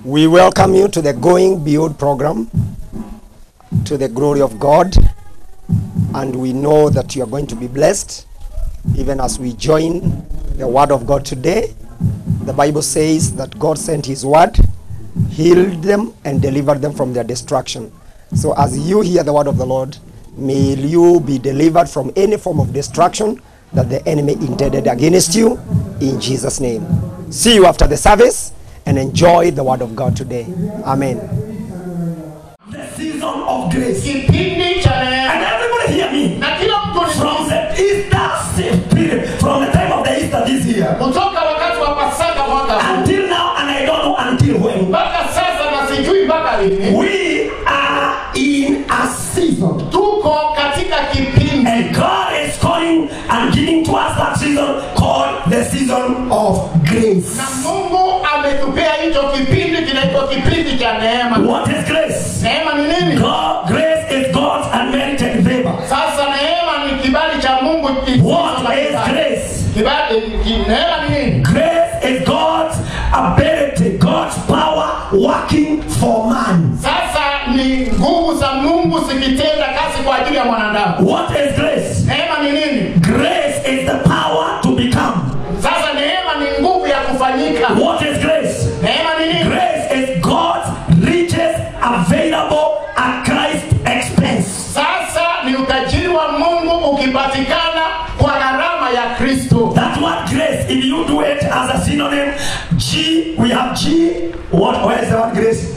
We welcome you to the Going Beyond program, to the glory of God, and we know that you are going to be blessed even as we join the Word of God today. The Bible says that God sent His Word, healed them, and delivered them from their destruction. So, as you hear the Word of the Lord, may you be delivered from any form of destruction that the enemy intended against you in Jesus' name. See you after the service and enjoy the Word of God today. Amen. the season of grace. kipindi cha neema And everybody hear me. na kila mtu From ni the Easter period, from the time of the Easter this year, kutoka wakati wa pasaka mwaka huu until now, and I don't know until when, mpaka sasa na sijui mpaka lini we are in a season. tuko katika kipindi And God is calling and giving to us that season called the season of grace. na mungu ametupea hicho kipindi kinaitwa kipindi cha neema What is grace? neema ni nini God, grace is God's unmerited favor. sasa neema ni kibali cha mungu What is grace? Kibali- ki- neema ni nini Grace is God's ability, God's power working for man. sasa ni nguvu za mungu zikitenda kazi kwa ajili ya mwanadamu What is grace? neema ni nini Grace is the power to become. sasa neema ni nguvu ya kufanyika What is grace? neema ni nini Grace is God's riches available at Christ's expense. sasa ni utajiri wa mungu ukipatikana kwa gharama ya kristo That word grace, if you do it as a synonym, G, we have G. What? Where is the word grace?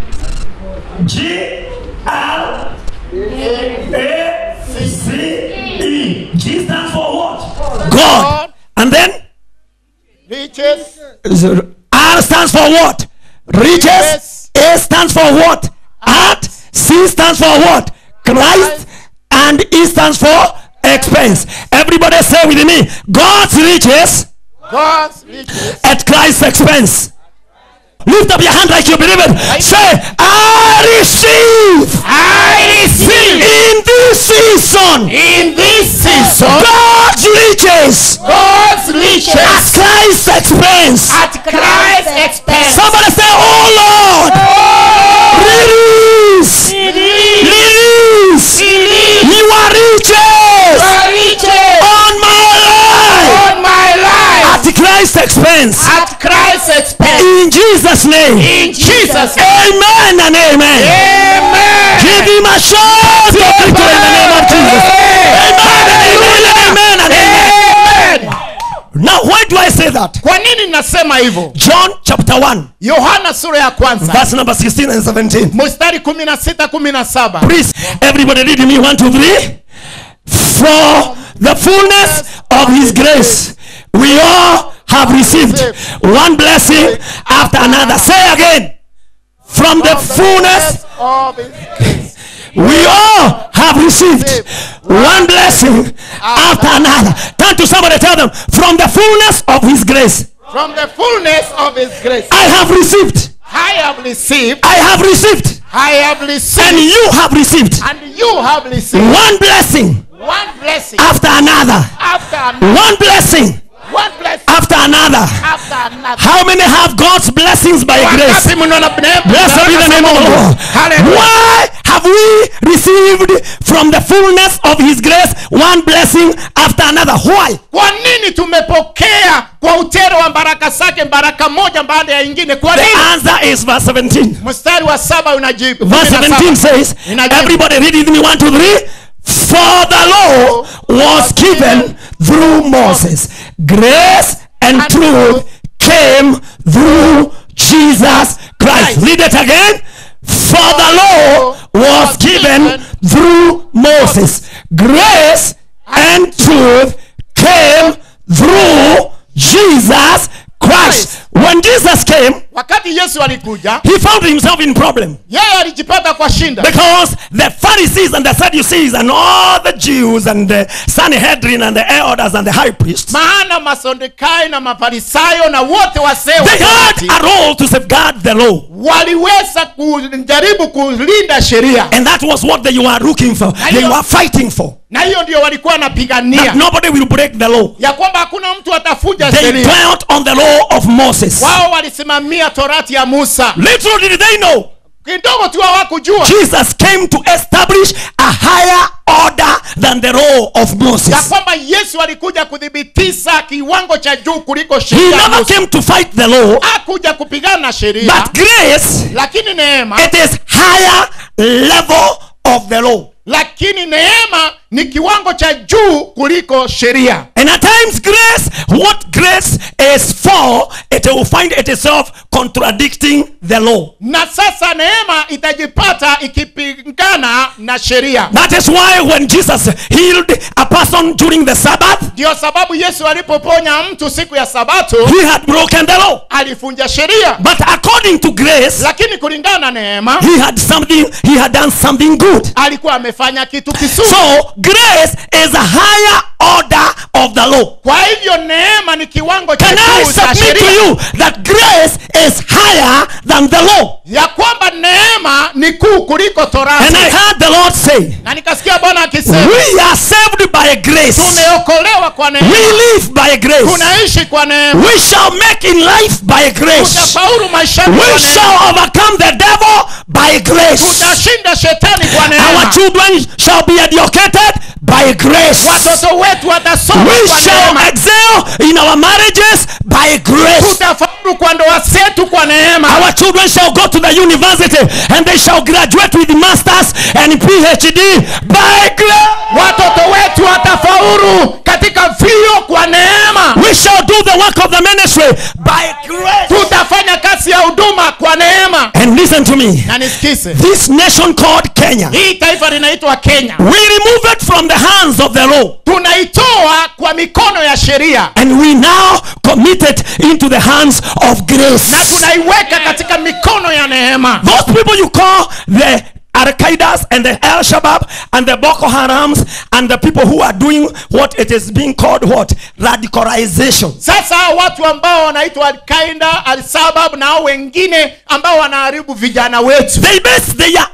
G L A C E. G stands for what? God. And then riches R stands for what? Riches. Yes. A stands for what? Art. C stands for what? Christ. And E stands for expense. Everybody say with me God's riches God's riches at Christ's expense. Lift up your hand like you believe it. Say, I receive. I receive In this season. in this season God's riches God's at riches Christ's expense. at Christ's expense. Somebody say, Oh Lord. Release. Release. Your riches riches on my life on my life at Christ's expense. at Christ's expense. In Jesus' name. In Jesus' name. Amen and amen. Amen. Give him a shout of victory in the name of Jesus. Amen and amen and amen and amen. Amen. Now, why do I say that? Kwa nini nasema hivyo? John chapter 1, Yohana sura ya kwanza verse number 16 and 17. mstari 16 17. Please, everybody read me one, two, three. For the fullness of his grace, we all have received one blessing after another. Say again. From the fullness of his grace. we all have received one blessing after another. Turn to somebody, tell them, from the fullness of his grace, From the fullness of his grace. I have received, I have received. I have received, I have received. and you have received And you have received one blessing one blessing after another, after another. one blessing One blessing after another. after another. How many have God's blessings by grace? Wangapi mnaona neema? Blessed be the name of the Lord. Hallelujah. Why have we received from the fullness of His grace one blessing after another? Why? Kwa nini tumepokea kwa utero wa baraka zake baraka moja baada ya ingine? Kwa The nini? answer is verse 17. Mstari wa saba unajibu. Verse Kumi na 17 saba. says, Inajibu. Everybody read it with me one, two, three. For the law was given through Moses, grace and And truth came through Jesus Christ. Christ. Read it again. For the law was given through Moses, grace and truth came through Jesus Christ. When Jesus came, Wakati Yesu alikuja, he found himself in problem. yeye alijipata kwa shinda. Because the Pharisees and the Sadducees and all the Jews and the Sanhedrin and the elders and the high priests, Maana Masadukayo na Mafarisayo na wote wasee wa they had Torati a role to safeguard the law. waliweza kujaribu kulinda sheria And that was what they were looking for. They were fighting for. na hiyo ndio walikuwa that wanapigania nobody will break the law. ya kwamba hakuna mtu atafuja They sheria dwelt on the law of Moses. wao walisimamia torati ya musa Little did they know kidogo tu hawakujua Jesus came to establish a higher order than the law of ya Moses. kwamba yesu alikuja kudhibitisha kiwango cha juu kuliko He sheria ya never Musa. came to fight the law, hakuja kupigana na sheria but grace, lakini neema it is higher level of the law. lakini neema ni kiwango cha juu kuliko sheria And at times, grace, what grace is for, it will find itself contradicting the law. na sasa neema itajipata ikipingana na sheria That is why when Jesus healed a person during the Sabbath, ndio sababu yesu alipoponya mtu siku ya sabato he had broken the law. alifunja sheria But according to grace, lakini kulingana na neema he had something, he had done something good. alikuwa amefanya kitu kizuri So grace is a higher order of the law. kwa hivyo neema ni kiwango cha Can I juu cha submit to sheria you that grace is higher than the law? ya kwamba neema ni kuu kuliko And torati I heard the Lord say, na nikasikia bwana akisema We are saved by grace. tumeokolewa kwa We neema live by grace. tunaishi kwa neema We shall make in life by grace. tutafaulu maishani kwa We neema shall overcome the devil by grace. tutashinda shetani kwa Our neema children shall be educated by grace. watoto wetu watasoma We kwa shall neema excel in our marriages by grace. tutafaulu kwa ndoa zetu kwa neema Our children shall go to the university and they shall graduate with masters and PhD by grace. watoto wetu watafaulu katika vio kwa neema We shall do the work of the ministry by grace. tutafanya kazi ya huduma kwa neema And listen to me. na nisikize This nation called Kenya, hii taifa linaitwa kenya we remove it from the hands of the law tunaitoa kwa mikono ya sheria and we now commit it into the hands of na grace. tunaiweka katika mikono ya neema Those people you call the Al Qaeda's and the Al Shabaab and the Boko Harams and the people who are doing what it is being called what radicalization. sasa hao watu ambao wanaitwa alkaida alsabab na hao wengine ambao wanaharibu vijana wetu They base their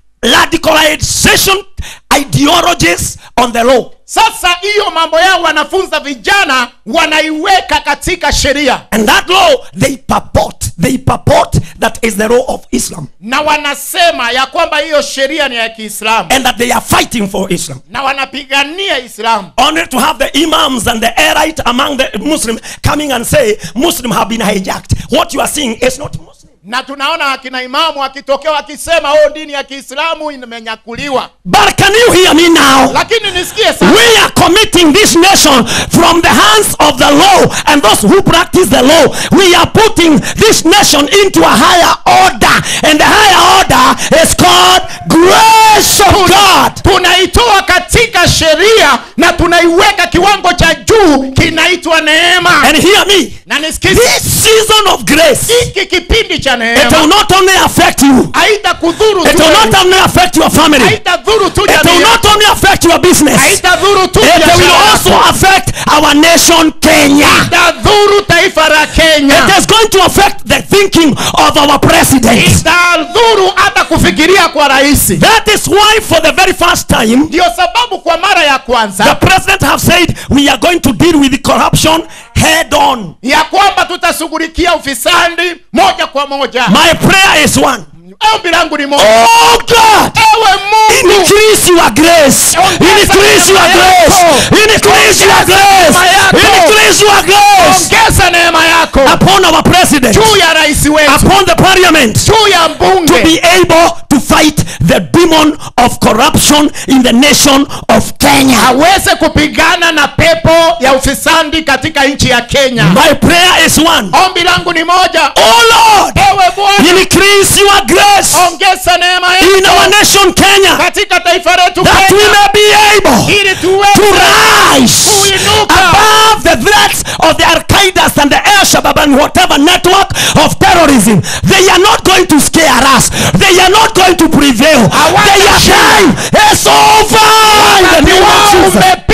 radicalization ideologies on the law. sasa hiyo mambo yao wanafunza vijana wanaiweka katika sheria And that law they purport, they purport that is the law of Islam na wanasema ya kwamba hiyo sheria ni ya kiislamu and that they are fighting for Islam. na wanapigania islamu Only to have the imams and the erite among the Muslims coming and say Muslim have been hijacked. What you are seeing is not Muslim. na tunaona akina imamu akitokea wakisema oh dini ya kiislamu imenyakuliwa But can you hear me now? lakini nisikie sasa We are committing this nation from the hands of the law and those who practice the law. We are putting this nation into a higher order, and the higher order is called grace of God. tunaitoa katika sheria na tunaiweka kiwango cha juu kinaitwa neema And hear me na nisikize this season of grace, hiki kipindi cha it will neema not only affect you, haitakudhuru it tu will wewe. not only affect your family, it haitadhuru tu will jamii not yako. only affect your business, it haitadhuru tu will biashara also yako. affect our nation, Kenya. itadhuru taifa la kenya It is going to affect the thinking of our president. itadhuru hata kufikiria kwa rahisi That is why, for the very first time, ndio sababu kwa mara ya the kwanza president have said we are going to deal with the corruption head on. ya kwamba tutashughulikia ufisadi moja kwa moja My prayer is one. ombi langu ni moja Oh God, ewe mungu increase your grace. Increase your grace. Increase your grace. Increase your grace ongeza neema yako upon our president, juu ya rais wetu upon the parliament. juu ya to mbunge be able to fight the demon of corruption in the nation of Kenya. aweze kupigana na pepo ya ufisadi katika nchi ya kenya My prayer is one. ombi langu ni moja Oh Lord, ewe bwana increase your grace ongeza neema in our yako nation Kenya katika taifa letu that we kenya may be able ili to tuweze rise Kuinuka. above the threats of the Al Qaeda and the Al Shabaab and whatever network of terrorism. They are not going to scare us. They are not going to prevail. Their time is over. In the wakati name of wao Jesus. umepita katika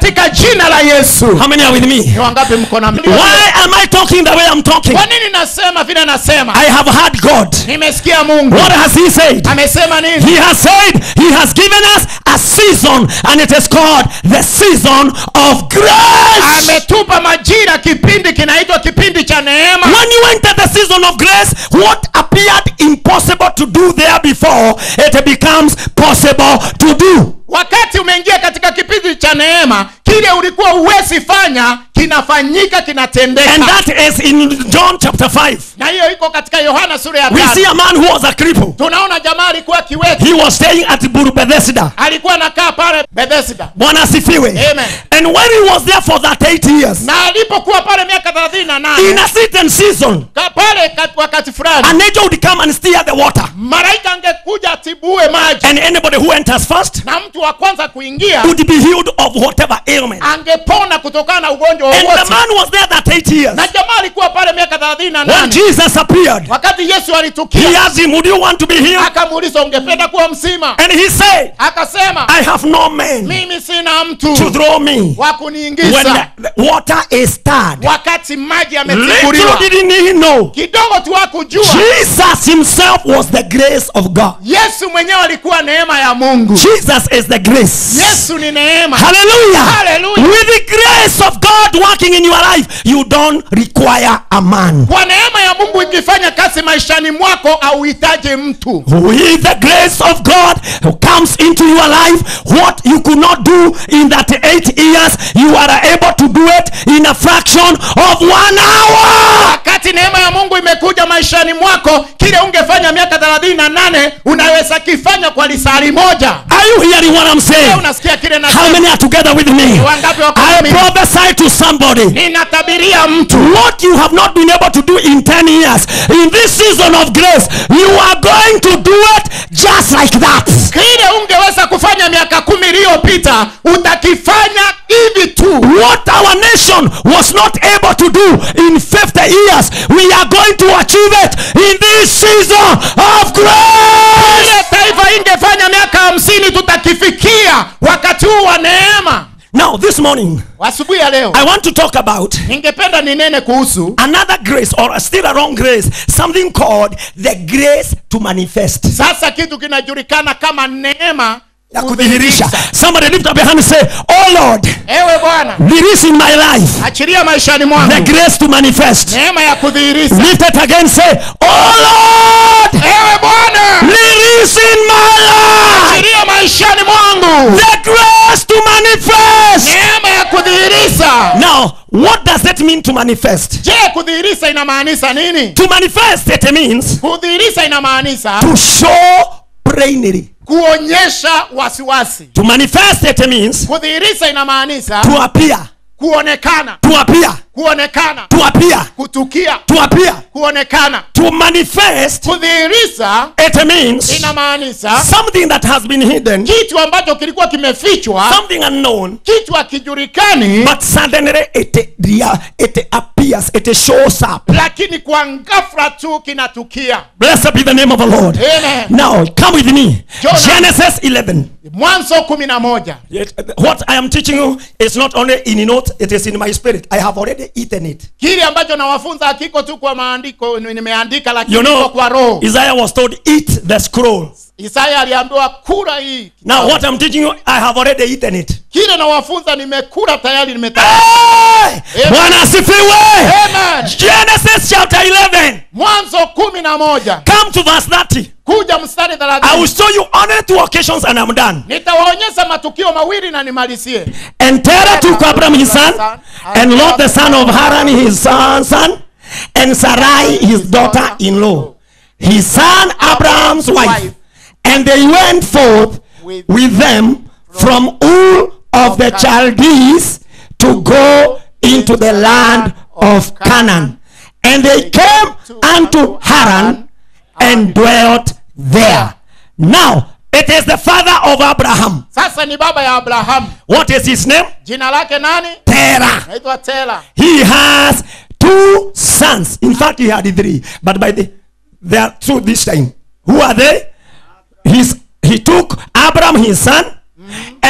katika jina la yesu How many are with me? ni wangapi mko na Why am I talking the way I'm talking? kwa nini nasema vile nasema I have heard God. nimesikia mungu What has He said? amesema nini He has said He has given us a season, and it is called the season of grace. ametupa majira kipindi kinaitwa kipindi cha neema When you enter the season of grace, what appeared impossible to do there before, it becomes possible to do. wakati umeingia katika kipindi cha neema kile ulikuwa uwezi fanya kinafanyika kinatendeka And that is in John chapter 5. na hiyo iko katika yohana sura ya We see tano a man who was a cripple. tunaona jamaa alikuwa kiwete He was staying at Buru Bethesda. alikuwa anakaa pale bethesda Bwana asifiwe. Amen. And when he was there for that eight years, na alipokuwa pale miaka thelathini na in nane a certain season, ka- pale kat- wakati fulani an angel would come and stir the water. malaika angekuja atibue maji And anybody who enters first na mtu wa kwanza kuingia would be healed of whatever ailment. angepona kutokana na ugonjwa And the wowote man was there that eight years. na jamaa alikuwa pale miaka thelathini na When nane Jesus appeared, wakati yesu he alitukia asked him, Would you want to be healed? akamuuliza ungependa kuwa mzima And he said, akasema I have no man mimi sina to mtu throw me wa when kuniingiza the, the water is stirred. wakati maji Little yametibuliwa didn't he know, kidogo tu hakujua Jesus himself was the grace of God. yesu mwenyewe alikuwa neema ya mungu Jesus is the grace. yesu ni neema Hallelujah. Hallelujah. With the grace of God working in your life, you don't require a man. kwa neema ya mungu ikifanya kazi maishani mwako auhitaji mtu With the grace of God who comes into your life, what you could not do in that eight years, you are able to do it in a fraction of one hour. wakati neema ya mungu imekuja maishani mwako kile ungefanya miaka thelathini na nane unaweza kifanya kwa lisali moja Are you hearing what I'm Wewe saying? unasikia kile How nasema many are together with me? wangapi wako I na mimi? prophesy to somebody. ninatabiria mtu What you have not been able to do in 10 years, in this season of grace, you are going to do it just like that. kile ungeweza kufanya miaka kumi iliyopita utakifanya hivi tu What our nation was not able to do in 50 years, we are going to achieve it in this season of grace. ile taifa ingefanya miaka hamsini tutakifikia wakati huu wa neema Now, this morning, asubuhi ya leo I want to talk about ningependa ninene kuhusu another grace or still a wrong grace, something called the grace to manifest. sasa kitu kinajulikana kama neema Ya kudhihirisha. kudhihirisha. Somebody lift up your hand and say, Oh Lord, ewe bwana release in my life achilia maishani the mwangu grace to manifest. neema ya kudhihirisha Lift it again, say, Oh Lord, ewe bwana release in my life achilia maishani mwangu the grace to manifest. neema ya kudhihirisha Now, what does that mean to manifest? je kudhihirisha inamaanisha nini To manifest, it means kudhihirisha inamaanisha to show plainly. kuonyesha wasiwasi To manifest, it means kudhihirisha inamaanisha to appear, kuonekana to appear, kuonekana to appear, kutukia to appear. kuonekana To manifest, kudhihirisha it means inamaanisha something that has been hidden, kitu ambacho kilikuwa kimefichwa something unknown, kitu hakijulikani but suddenly it, rea- it appears, it shows up. lakini kwa ghafla tu kinatukia Blessed be the name of the Lord. Amen. Now, come with me. Jonah. Genesis 11. mwanzo kumi na moja Yet, What I am teaching you is not only in note, it is in my spirit. I have already eaten it. kile ambacho nawafunza hakiko tu kwa maandiko nimeandika lakini You iko know, kwa roho Isaiah was told, Eat the scroll. isaya aliambiwa kula hii Now, what I'm teaching you, I have already eaten it. kile nawafunza nimekula tayari nimeta Hey! Amen. Bwana asifiwe! Amen. Genesis chapter 11. mwanzo kumi na moja Come to verse 30. kuja mstari I will thelathini show you only two occasions and I'm done. nitawaonyesha matukio mawili na nimalizie And Terah took Abram his son, and Lot the son of Haran his son, son and Sarai his daughter-in-law, his son Abram's wife. And they went forth with them from Ur of the Chaldees to go into the land of Canaan. And they came unto Haran and dwelt there. Now, it is the father of Abraham. sasa ni baba ya abrahamu What is his name? jina lake nani Terah. naitwa tela He has two sons. In fact, he had three, but by the they are two this time. Who are they? His he took Abraham his son,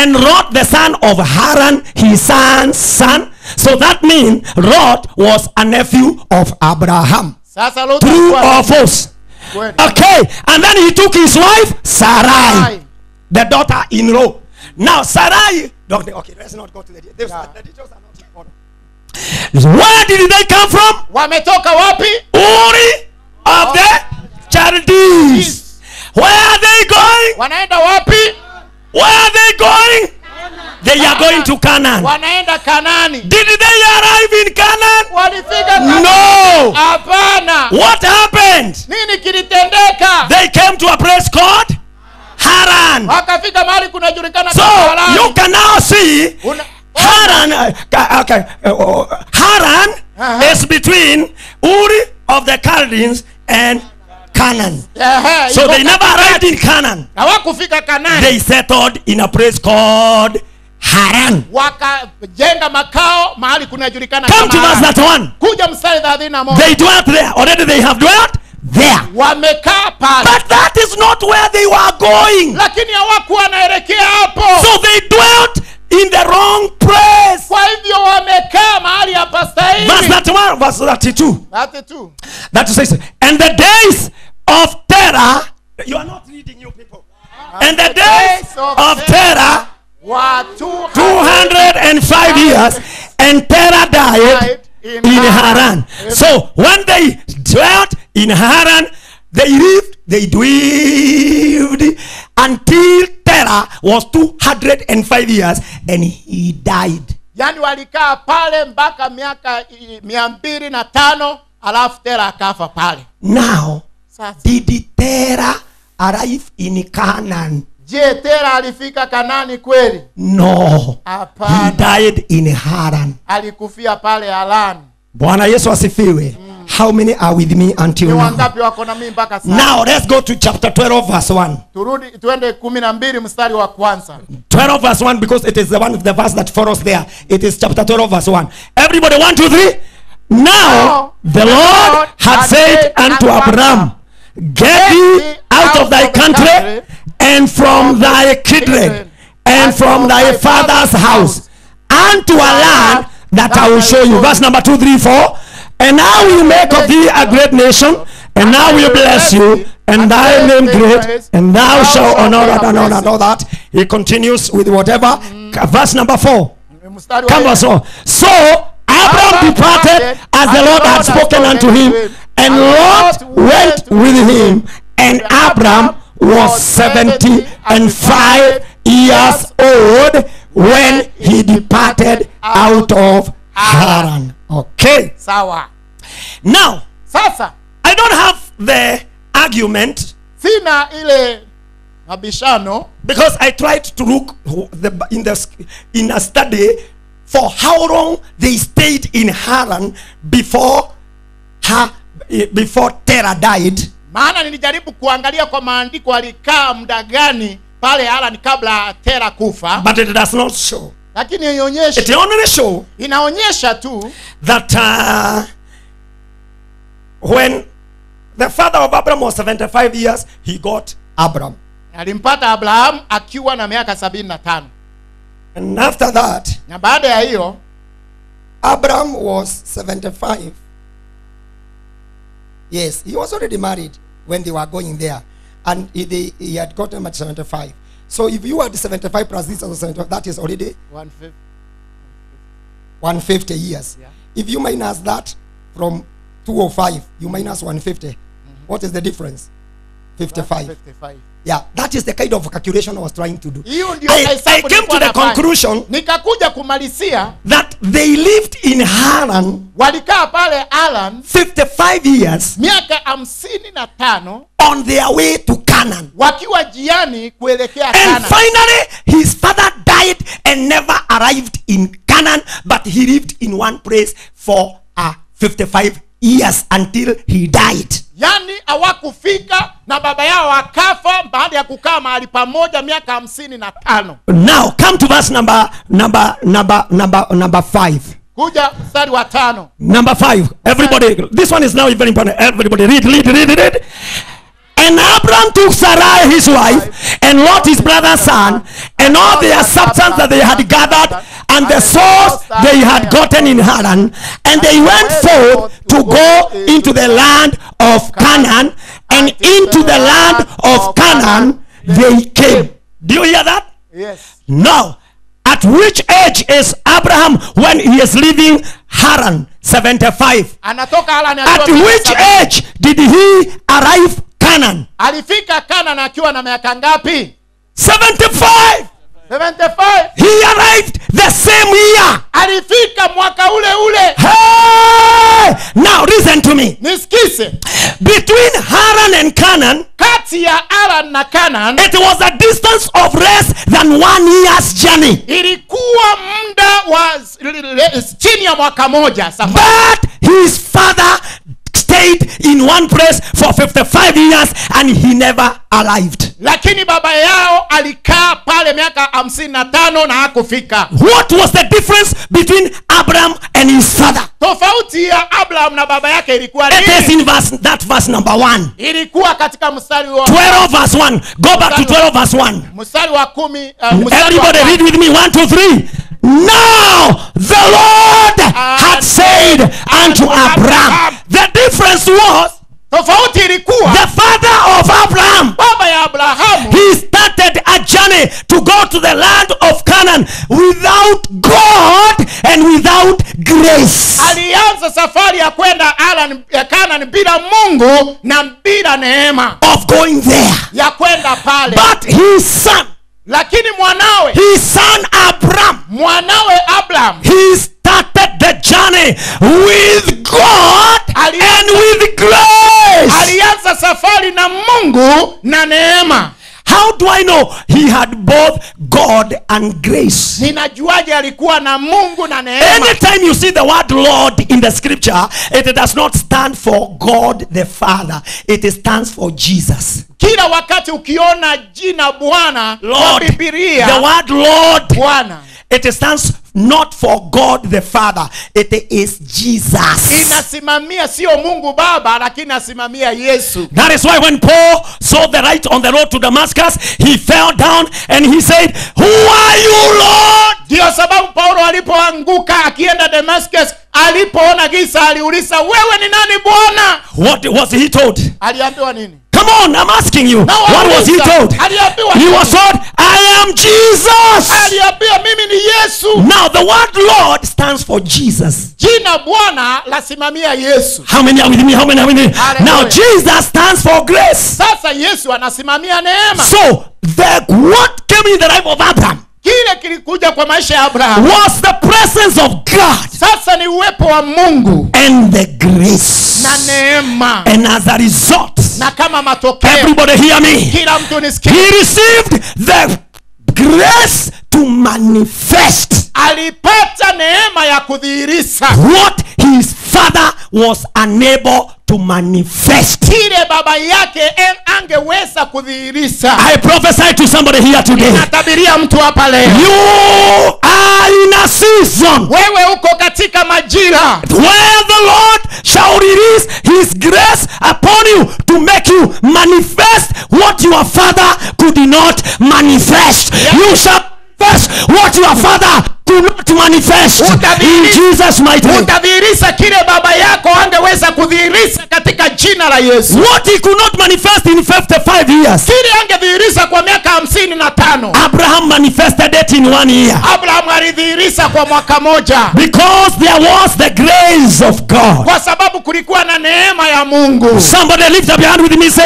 and Lot the son of Haran, his son's son. So that means Lot was a nephew of Abraham. sasa Lutu True alikuwa- or false? Kweli. Okay, and then he took his wife Sarai, Sarai. the daughter-in-law. Now Sarai, okay, okay, let's not go to the details. Yeah. The details are not important. Where did they come from? wametoka wapi Uri of the Chaldees. Where are they going? wanaenda wapi Where are they going? They are going to Canaan. wanaenda kanani Did they arrive in Canaan? walifika Kanani? No. hapana What happened? nini kilitendeka They came to a place called Haran. wakafika mahali kunajulikana So kama Harani. you can now see Una- Haran. uh, ca- okay, uh, uh, Haran Uh-huh. is between Uri of the Chaldeans and Canaan. Ehe, So iko they never katikati. arrived in Canaan. hawakufika kanani They settled in a place called Haran. wakajenga makao mahali kunajulikana Come to kama verse Harani. that one. kuja mstari thelathini na moja They dwelt there. Already they have dwelt there. wamekaa pale But that is not where they were going. lakini hawakuwa wanaelekea hapo So they dwelt in the wrong place. kwa hivyo wamekaa mahali Verse hapastahili 31, verse 32. Ati tu That says, and the days of terror, you are not reading, you people. And the days of terror, watu 205 years, and terror died in in Haran. Haran. So when they dwelt in Haran, they lived, they dwelled until terror was 205 years and he died. yani walikaa pale mpaka miaka i- mia mbili na tano alafu tera akafa pale Now, sasa did terror arrive in Canaan? je tera alifika kanani kweli No. He hapana died in Haran. alikufia pale alani Bwana Yesu asifiwe. How many are with me until ni now? wangapi wako na mimi mpaka sasa Now let's go to chapter 12 verse 1. turudi tuende kumi na mbili mstari wa kwanza 12 verse 1 because it is the one the verse that follows there. It is chapter 12 verse 1. Everybody, one, two, three. Now the Lord had said unto Abraham, Get thee out of thy country and from thy kindred and from thy father's house unto a land that I will show you. Verse number 2, 3, 4. And I will make of thee a great nation, and I will bless you, and thy name great, and thou shalt honor that and honor all that. He continues with whatever. Verse number 4. mstari wa Come on, so. So Abraham departed as the Lord had spoken unto him, and Lot went with him, and Abraham was seventy and five years old when he departed out of Haran. Okay. sawa Now, sasa I don't have the argument sina ile mabishano because I tried to look the, in the in a study for how long they stayed in Haran before ha, before Terah died. maana nilijaribu kuangalia kwa maandiko alikaa muda gani pale Harani kabla tera kufa But it does not show. lakini It ionyesha only show inaonyesha tu that uh, when the father of Abraham was 75 years, he got Abraham. alimpata abrahamu akiwa na miaka sabini na tano And after that, na baada ya hiyo Abraham was 75. Yes, he was already married when they were going there. And he, they, he had gotten at 75. So if you had 75 plus this other 75, that is already 150. 150 years. Yeah. If you minus that from 205, you minus 150. What is the difference? 55. 55. Yeah, that is the kind of calculation I was trying to do. hiyo ndio I, hesabu I came nilikuwa to the nafanya. conclusion nikakuja kumalizia that they lived in Haran walikaa pale alan 55 years miaka hamsini na tano on their way to Canaan. wakiwa jiani kuelekea And Kana. finally, his father died and never arrived in Canaan, but he lived in one place for uh, 55 years until he died. yaani hawakufika na baba yao wakafa baada ya kukaa mahali pamoja miaka hamsini na tano Now, come to verse number number number number number five. kuja mstari wa tano Number five. Everybody, this one is now very important. Everybody, read, read, read, read. And And Abram took Sarai his wife, and Lot his brother's son, and all their substance that they had gathered, and the souls they had gotten in Haran, and they went forth to go into the land of Canaan, and into the land of Canaan they came. Do you hear that? yes Now, at which age is Abraham when he is leaving Haran? 75. anatoka Harani At akiwa miaka which sabini. age did he arrive Canaan? alifika Kana akiwa na miaka ngapi 75. 75 He arrived the same year. alifika mwaka ule ule Hey! Now listen to me. nisikise Between Haran and Canaan, kati ya Aran na Canaan it was a distance of less than one year's journey. ilikuwa muda wa s- l- l- chini ya mwaka moja safari But his father stayed in one place for 55 years and he never arrived. lakini baba yao alikaa pale miaka hamsini na tano na hakufika What was the difference between Abraham and his father? tofauti ya abraham na baba yake ilikuwa It is nini in verse that verse number one. ilikuwa katika mstari wa 12 verse 1. Go back to 12 verse 1. mstari wa kumi uh, mstari wa Everybody kwanza. read with me. One, two, three. Now the Lord had said unto Abraham. The difference was tofauti ilikuwa the father of Abraham. baba ya abrahamu He started a journey to go to the land of Canaan without God and without grace. alianza safari ya kwenda Aran ya Canaan bila Mungu na bila neema Of going there. ya kwenda pale But his son, lakini mwanawe his son Abraham, mwanawe Abraham he started the journey with God Ali- and with grace. alianza safari na Mungu na neema How do I know he had both God and grace? ninajuaje alikuwa na Mungu na neema Anytime you see the word Lord in the scripture, it does not stand for God the Father, it stands for Jesus. kila wakati ukiona jina Bwana kwa Lord, the Biblia word Lord, Bwana it stands not for God the Father, it is Jesus. inasimamia sio Mungu Baba lakini inasimamia Yesu That is why when Paul saw the light on the road to Damascus, he fell down and he said, Who are you, Lord? ndiyo sababu Paulo alipoanguka akienda Damascus alipoona giza aliuliza wewe ni nani Bwana What was he told? aliambiwa nini Come on, I'm asking you. Na What was he wauliza, told? aliambiwa He nini? was told, I am Jesus. aliambiwa mimi ni Yesu Now, the word Lord stands for Jesus. jina Bwana lasimamia Yesu How many are with me? How many are with me? Hallelujah. Now, Jesus stands for grace. sasa Yesu anasimamia neema So, the what came in the life of Abraham kile kilikuja kwa maisha ya Abrahamu was the presence of God sasa ni uwepo wa Mungu and the grace. na neema And as a result, na kama matokeo everybody hear me. kila mtu nisikie He received the grace to manifest alipata neema ya kudhihirisha what his father was unable to manifest. kile baba yake en- angeweza kudhihirisha I prophesy to somebody here today. natabiria mtu hapa leo You are in a season wewe uko katika majira where the Lord shall release his grace upon you to make you manifest what your father could not manifest. You shall manifest what your father could not manifest. In Utabiri- Jesus' mighty name. utadhihirisha kile baba yako angeweza kudhihirisha katika jina la yesu What he could not manifest in 55 years, kile angedhihirisha kwa miaka hamsini na tano Abraham manifested it in one year. abrahamu alidhihirisha kwa mwaka moja Because there was the grace of God. kwa sababu kulikuwa na neema ya mungu Somebody lift up your hand with me and say,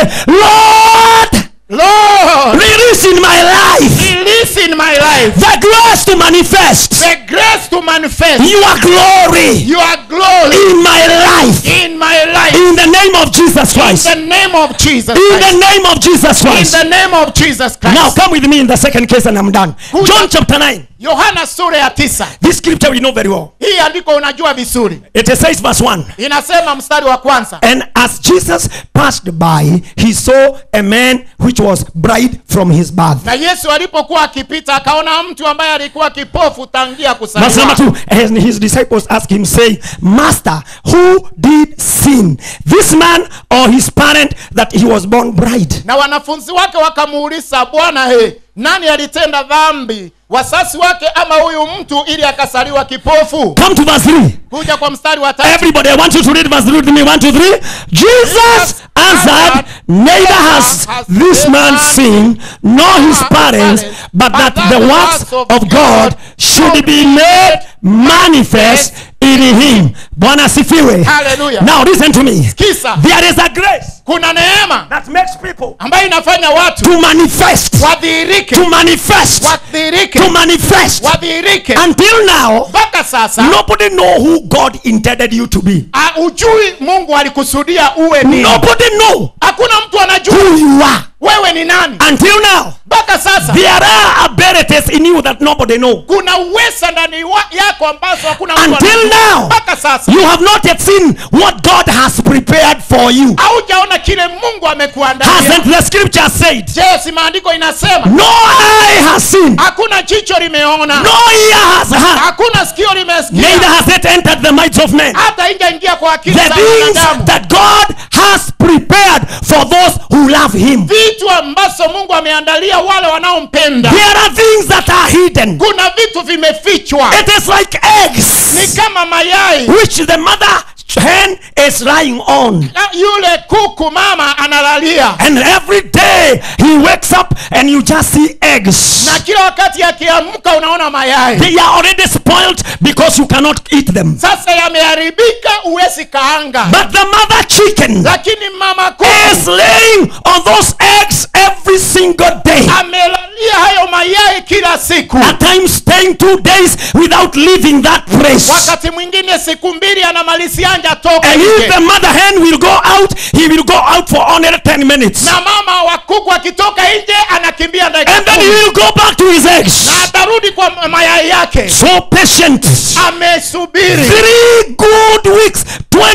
Lord, lord release in my life release in my life the grace to manifest the grace to manifest your glory your glory in my life. in my life In the name of Jesus in Christ. the name of jesus In the Christ. name of Jesus in Christ. the name of jesus Now christ come with me in the second case and I'm done. Kuja. John chapter 9. yohana sura ya tisa This scripture we know very well. hii andiko unajua vizuri It says verse 1. inasema mstari wa kwanza And as Jesus passed by, he saw a man which was bright from his birth. na yesu alipokuwa akipita akaona mtu ambaye alikuwa kipofu tangia Verse number kusaliwa two, and his disciples asked him, saying, Master, who did sin, this man or his parent that he was born blind. na wanafunzi wake wakamuuliza bwana he nani alitenda dhambi wasasi wake ama huyu mtu ili akasaliwa kipofu Come to verse 3. kuja kwa mstari wa tatu Everybody, I want you to read verse 3 with me. One, two, three. Jesus answered, Neither has this man sinned, nor his parents, but that the works of God should be made manifest in him. Bwana asifiwe. Hallelujah. Now listen to me. kisa There is a grace kuna neema that makes people ambayo inafanya watu to manifest, wadhihirike to manifest, wadhihirike to manifest. wadhihirike Until now, mpaka sasa nobody know who God intended you to be. ah, ujui mungu alikusudia uwe nini Nobody know hakuna mtu anajua who you are. wewe ni nani Until now, mpaka sasa there are abilities in you that nobody know. kuna uweza ndani wa- yako ambazo hakuna mtu Until anajua. now, mpaka sasa you have not yet seen what God has prepared for you. haujaona kile mungu amekuandalia Hasn't the scripture said? je si maandiko inasema No eye has seen, hakuna jicho limeona no ear has heard, hakuna sikio neither limesikia has it entered the minds of men. hata injaingia kwa akili The za things wanadamu that God has prepared for those who love Him. vitu ambazo mungu ameandalia wale wanaompenda There are things that are hidden. kuna vitu vimefichwa It is like eggs ni kama mayai which the mother hen is lying on. Na yule kuku mama analalia And every day he wakes up and you just see eggs. na kila wakati akiamka unaona mayai They are already spoiled because you cannot eat them. sasa yameharibika uwezi kaanga But the mother chicken lakini mama is kuku laying on those eggs every single day. amelalia hayo mayai kila siku At times staying two days without leaving that place. wakati mwingine siku mbili anamalizianja toka And if nje the mother hen will go out, he will go out for only 10 minutes. na mama wa kuku akitoka nje anakimbia dakika And then he kumi. will go back to his eggs. na atarudi kwa mayai yake So patient. amesubiri Three good weeks,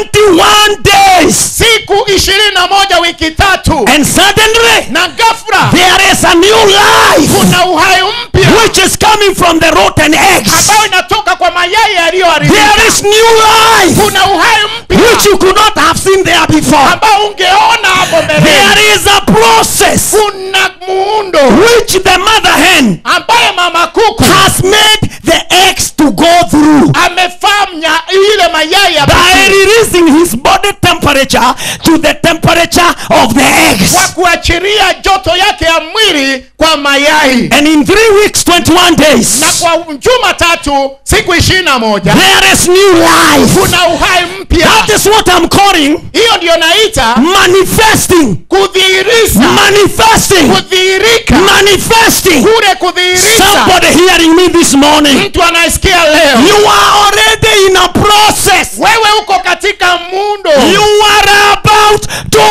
21 days. siku ishirini na moja wiki tatu And suddenly, na ghafla there is a new life kuna uhai mpya which is coming from the rotten eggs. ambayo inatoka kwa mayai yaliyoharibika There is new life kuna uhai mpya which you could not have seen there before. ambao ungeona hapo mbeleni There is a process kuna muundo which the mother hen ambaye mama kuku has made the eggs to go through amefanya ile mayai ya by pekee releasing his body temperature to the temperature of the eggs. kwa kuachiria joto yake ya mwili kwa mayai And in three weeks, 21 days, na kwa juma tatu siku ishirini na moja there is new life. kuna uhai mpya That is what I'm calling hiyo ndiyo naita manifesting. kudhihirisha Manifesting. kudhihirika Manifesting. kule kudhihirisha Somebody hearing me this morning. mtu anayesikia leo You are already in a process. wewe uko katika muundo You are about to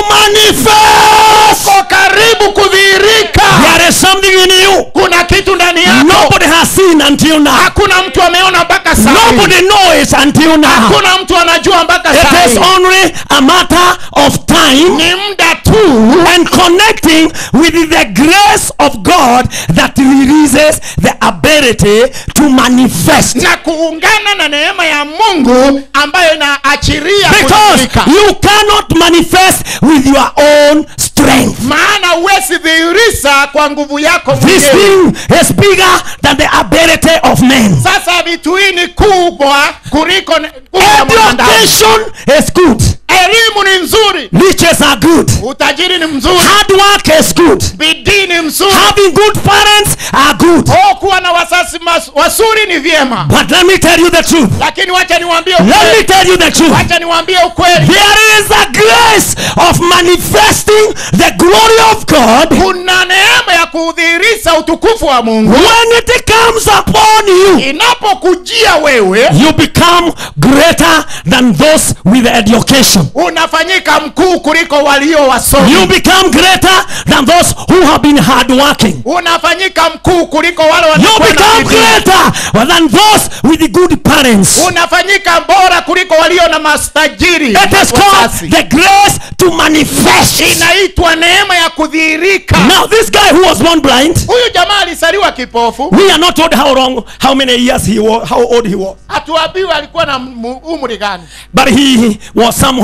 manifest. uko karibu kudhihirika There is something in you kuna kitu ndani yako nobody has seen until now. hakuna mtu ameona mpaka sasa Nobody knows until now. hakuna mtu anajua mpaka It is sasa only a matter of time ni muda tu and connecting with the grace of God that releases the ability to manifest. na kuungana na neema ya mungu ambayo inaachiria Because kudhihirika you cannot manifest with your own strength. maana huwezi dhihirisha kwa nguvu yako This mwenyewe thing is bigger than the ability of men. sasa vitu hii ni kubwa kuliko ne- nguvu ya mwanadamu Education is good. elimu ni nzuri Riches are good. utajiri ni mzuri Hard work is good. bidii ni mzuri Having good parents are good. oh, kuwa na wasasi mas- wazuri ni vyema But let me tell you the truth. lakini wacha niwaambie Let me ukweli tell you the truth. wacha niwaambie ukweli There is a grace of manifesting the glory of God kuna neema ya kudhihirisha utukufu wa mungu when it comes upon you. inapokujia wewe You become greater than those with education. unafanyika mkuu kuliko walio wasomi You become greater than those who have been hardworking. unafanyika mkuu kuliko wale You wanakuwa na become bidii. greater than those with good parents. unafanyika bora kuliko walio na mastajiri It is called wasasi. the grace to manifest. inaitwa neema ya kudhihirika Now, this guy who was born blind, huyu jamaa alisaliwa kipofu we are not told how long, how many years he was, how old he was, hatuambiwi alikuwa na mu- umri gani but he was somewhere.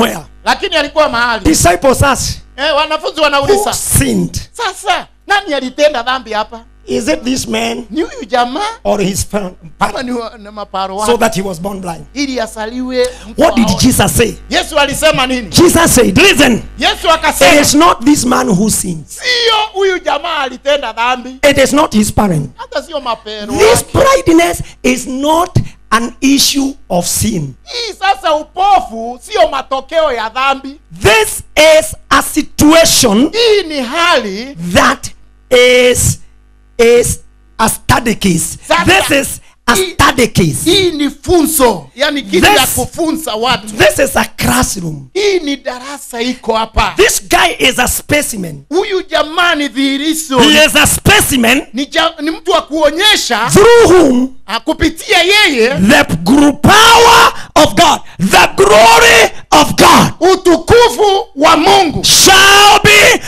lakini alikuwa mahali Disciples ask, eh, wanafunzi Who wanauliza sinned? sasa nani alitenda dhambi hapa Is it this man ni huyu jamaa or his pa- ama parent? ni, wa- ni maparo So wake that he was born blind. ili asaliwe mtu What did aone. Jesus say? yesu alisema nini Jesus said, Listen, yesu it akasema is not this man who sins, sio huyu jamaa alitenda dhambi it is not his parent. hata sio mapero This wake. blindness is not an issue of sin. hii sasa upofu sio matokeo ya dhambi This is a situation hii ni hali that is is a study case. Sasa- This is a study case. hii ni funzo yani kitu This- ya kufunza watu This is a classroom. hii ni darasa iko hapa This guy is a specimen. huyu jamaa ni dhihirisho He is a specimen ni, ja, ni mtu wa kuonyesha through whom ah, kupitia yeye the gr- power of God, the glory of God utukufu wa mungu shall be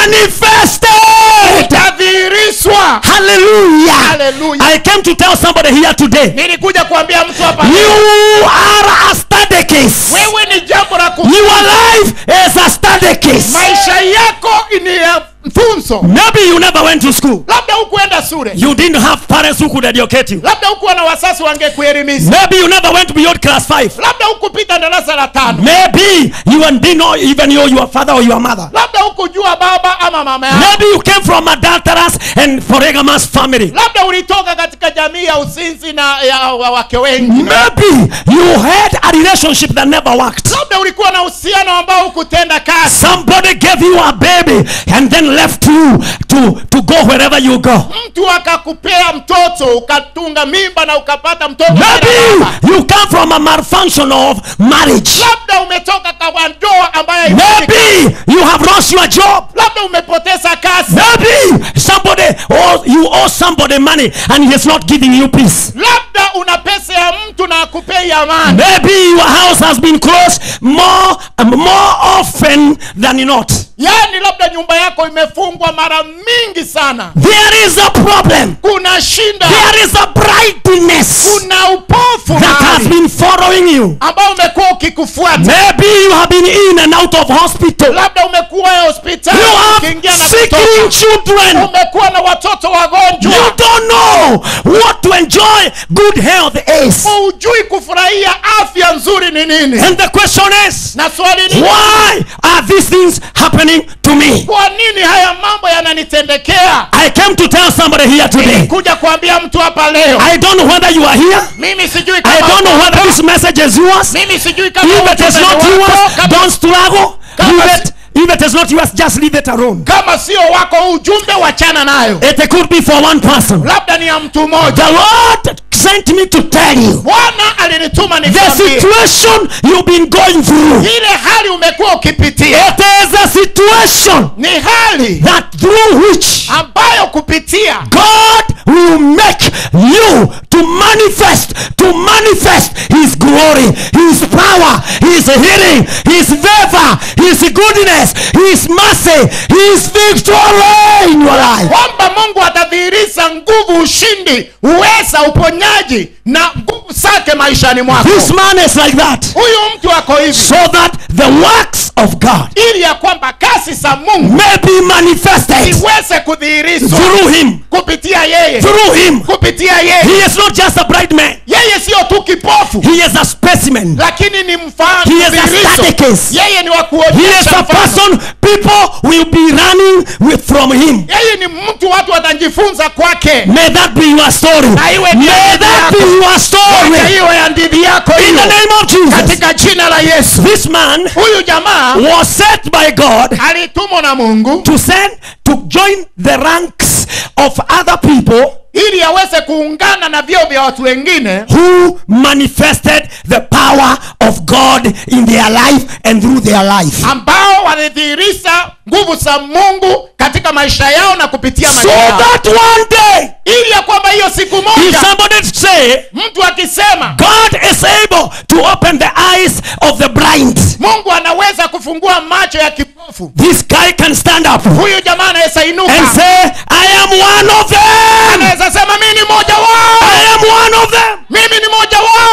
manifested. utadhihirishwa Hallelujah. Hallelujah. I came to tell somebody here today. nilikuja kuambia mtu hapa You are a study case. wewe ni jambo la ku Your life is a study case. maisha yako ni ya funzo Maybe you never went to school. labda hukuenda shule You didn't have parents who could educate you. labda hukuwa na wasasi wangekuelimisha Maybe you never went beyond class five. labda hukupita darasa la tano Maybe you didn't know even know your father or your mother. labda hukujua baba ama mama yako Maybe you came from adulterous and polygamous family. labda ulitoka katika jamii ya uzinzi na ya wa- wake wengi Maybe you had a relationship that never worked. labda ulikuwa na uhusiano ambao hukutenda kazi Somebody gave you a baby and then left you to, to go wherever you go. mtu akakupea mtoto ukatunga mimba na ukapata mtoto bila Maybe baba. you come from a malfunction of marriage. labda umetoka kwa ndoa ambayo Maybe you have lost your job. labda umepoteza kazi Maybe somebody or you owe somebody money and he is not giving you peace. labda una pesa ya mtu na akupei amani Maybe your house has been closed more more often than not. yaani labda nyumba yako imefungwa mara mingi sana There is a problem. kuna shinda There is a brightness kuna upofu that has mahali been following you. ambao umekuwa ukikufuata Maybe you have been in and out of hospital. labda umekuwa hospitali You have ukiingia na sickling kutoka children. umekuwa na watoto wagonjwa You don't know what to enjoy good health is. hujui kufurahia afya nzuri ni nini And the question is, na swali ni why are these things happening to me? kwa nini haya mambo yananitendekea I came to tell somebody here today. kuja kuambia mtu hapa leo I don't know whether you are here. mimi sijui I kama don't know whether this message is yours. mimi sijui kama If it is ujumbe not ni wako, yours, kama- don't struggle. Kama Leave si- it. If it is not yours, just leave it alone. kama sio wako huu ujumbe wachana nayo It could be for one person. labda ni ya mtu mmoja The Lord sent me to tell you bwana alinituma the nikwambie situation you've been going through. ile hali umekuwa ukipitia It is a situation ni hali that through which ambayo kupitia God will make you to manifest, to manifest His glory, His power, His healing, His favor, His goodness, His mercy, His victory in your life. kwamba mungu atadhihirisha nguvu ushindi uweza uponyaji na nguvu zake maishani mwako This man is like that. huyu mtu ako hivi So that the works of God ili ya kwamba kasi za mungu may be manifested iweze kudhihirishwa through Him. kupitia yeye Through Him. kupitia yeye He is not just a bright man, yeye siyo tu kipofu He is a specimen. lakini ni mfano He is a dhihirisho. study case. yeye ni wa He is kuonyesha a mfano. person people will be running with from him. yeye ni mtu watu watajifunza kwake May that be your story. Na iwe ni May hadithi that yako. be your Wacha story. hiyo ya ndidhi yako In hiyo the name of Jesus. katika jina la yesu This man huyu jamaa was set by God alitumwa na mungu to send to join the ranks of other people ili aweze kuungana na vyeo vya watu wengine who manifested the power of God in their life and through their life. ambao walidhihirisha nguvu za mungu katika maisha yao na kupitia So maisha yao that one day, ili ya kwamba hiyo siku if moja somebody say, mtu akisema God is able to open the eyes of the blind, mungu anaweza kufungua macho ya kipofu this guy can stand up huyu jamaa anaweza inuka and say, I am one of them. anaweza sema mimi ni mmoja wao I am one of them. mimi ni mmoja wao I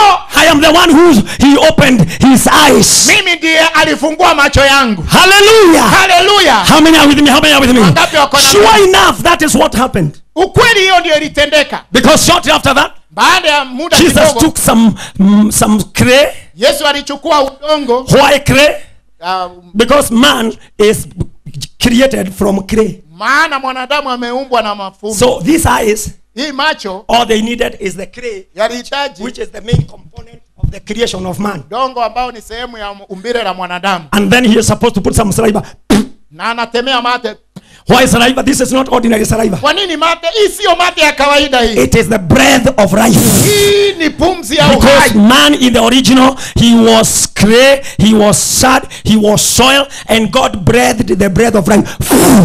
am the one who he opened his eyes. mimi ndiye alifungua macho yangu Hallelujah. haleluya How many are with me? How many are with me? Wangapi wako na Sure mimi? enough, that is what happened. ukweli hiyo ndio ilitendeka Because shortly after that, baada ya muda Jesus kidogo took some mm, some clay, yesu alichukua udongo white clay, uh, because man is created from clay. maana mwanadamu ameumbwa na mafumbi So these eyes, hii macho all they needed is the clay, yalihitaji which is the main component of the creation of man. udongo ambao ni sehemu ya umbile la mwanadamu And then he is supposed to put some saliva. na anatemea mate Why saliva? This is not ordinary saliva. kwa nini mate hii siyo mate ya kawaida hii It is the breath of life. hii ni pumzi ya Because uhai man in the original, he was clay, he was sad, he was soil, and God breathed the breath of life.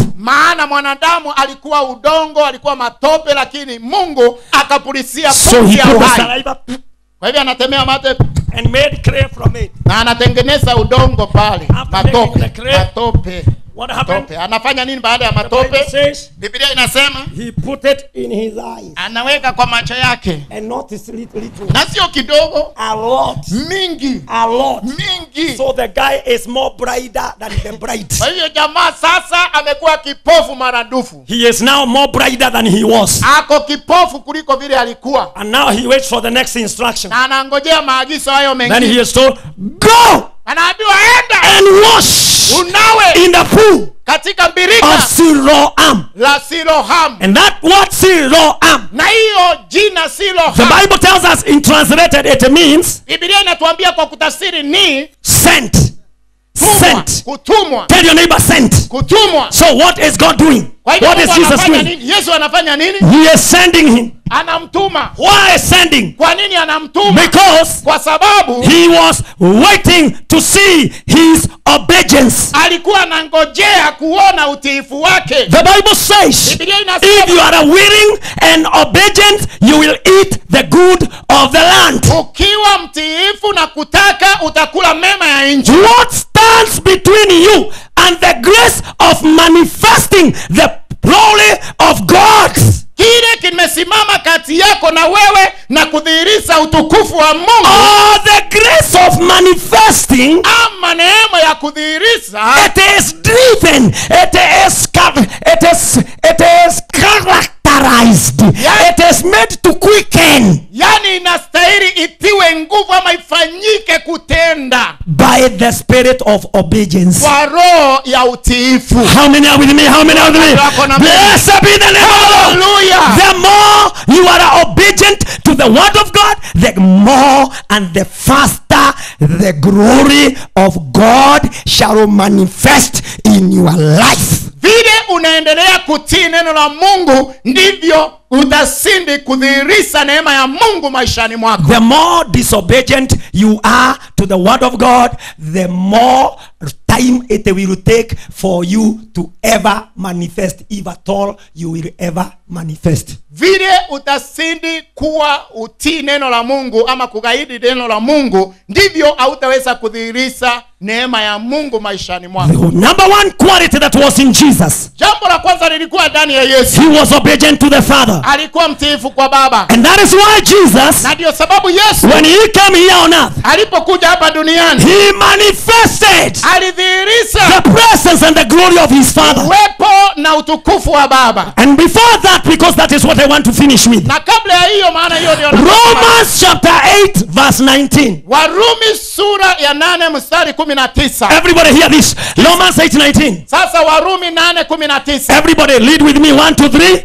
maana mwanadamu alikuwa udongo alikuwa matope lakini mungu akapulisia So pumzi he ya took the uhai saliva kwa hivyo anatemea mate and made clay from it. na anatengeneza udongo pale After matope making the clay, matope What happened? matope anafanya nini baada ya The Bible matope says biblia inasema he put it in his eyes. anaweka kwa macho yake And not his little, little. na sio kidogo A lot. mingi A lot. mingi So the guy is more brighter than the bright. kwa hiyo jamaa sasa amekuwa kipofu maradufu He is now more brighter than he was. ako kipofu kuliko vile alikuwa And now he waits for the next instruction. na anangojea maagizo hayo Then mengine he is told, Go anaambiwa enda and wash unawe in the pool katika of birika Siloam. la silohamu And that word Siloam, na hiyo jina the silohamu Bible tells us in translated it means bibilia inatuambia kwa kutafsiri ni sent. tumwa, Sent. kutumwa Tell your neighbor sent. kutumwa So what is God doing? kwa hivyo What is Mungu Jesus anafanya doing? nini yesu anafanya nini He is sending him. anamtuma Why is sending? kwa nini anamtuma Because kwa sababu he was waiting to see his obedience. alikuwa anangojea kuona utiifu wake The Bible says, bibilia if inasema you are willing and obedient, you will eat the good of the land. ukiwa mtiifu na kutaka utakula mema ya nchi What stands between you and the grace of manifesting the glory of God? kile kimesimama kati yako na wewe na kudhihirisha utukufu wa mungu Or the grace of manifesting, ama neema ya kudhihirisha it is driven, it is, char- it is, it is characterized, Yeah. it is made to quicken yani inastahili itiwe nguvu ama ifanyike kutenda by the spirit of obedience. kwa roho ya utiifu How many are with me? How many are with me? Wako na mimi. Blessed be the name of the Lord. Hallelujah. The more you are obedient to the word of God, the more and the faster the glory of God shall manifest in your life. vile unaendelea kutii neno la mungu ndivyo utasindi kudhihirisha neema ya mungu maishani mwako The more disobedient you are to the word of God, the more time it will take for you to ever manifest, if at all you will ever manifest. vile utasindi kuwa utii neno la mungu ama kugaidi neno la mungu ndivyo hautaweza kudhihirisha neema ya mungu maishani mwako The number one quality that was in Jesus, jambo la kwanza lilikuwa ndani ya yesu he was obedient to the Father. alikuwa mtiifu kwa baba And that is why Jesus, na ndiyo sababu yesu when he came here on earth, alipokuja hapa duniani he manifested alidhihirisha the presence and the glory of his Father. uwepo na utukufu wa baba And before that, because that is what I want to finish with, na kabla ya hiyo maana hiyo ndio nasema. Romans chapter 8, verse 19. warumi sura ya nane mstari kumi na tisa Everybody hear this. Romans 8, 19. sasa warumi nane kumi na tisa Everybody lead with me. One, two, three.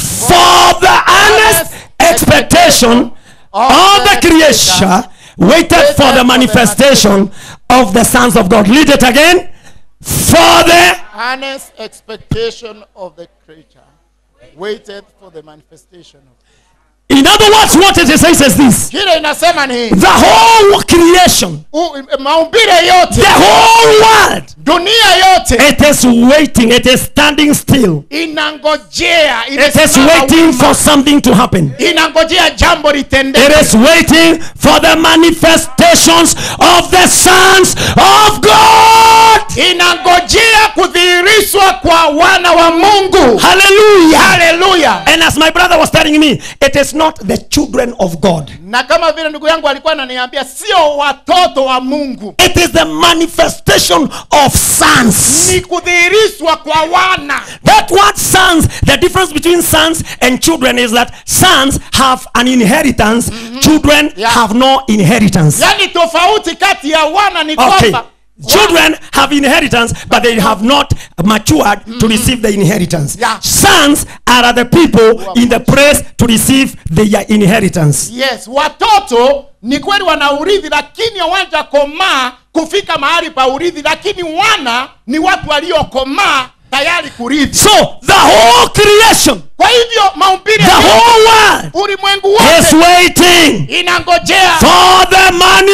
For the earnest expectation of the creation waited for the manifestation of the sons of God. Lead it again. For the earnest expectation of the creature waited for the manifestation of in other words, what it says is this kile inasema ni hii. the whole creation, U- maumbile yote the whole world, dunia yote it is waiting, it is standing still, inangojea it is imesimama waiting wima. for something to happen. inangojea jambo It litendeke is waiting for the manifestations of the sons of God. inangojea kudhihirishwa kwa wana wa mungu Hallelujah. haleluya And as my brother was telling me, it is not the children of God. na kama vile ndugu yangu alikuwa ananiambia sio watoto wa mungu It is the manifestation of sons. ni kudhihirishwa kwa wana That word sons, the difference between sons and children is that sons have an inheritance, children Yeah. have no inheritance. yaani tofauti kati ya wana ni Okay. kwamba Children have inheritance, but they have not matured to receive the inheritance. Yeah. Sons are the people in the place to receive their inheritance. yes watoto ni kweli wana urithi lakini hawajakomaa kufika mahali pa urithi lakini wana ni watu waliokomaa tayari kurithi So the whole creation, kwa hivyo maumbile the whole world ulimwengu is wote waiting inangojea for the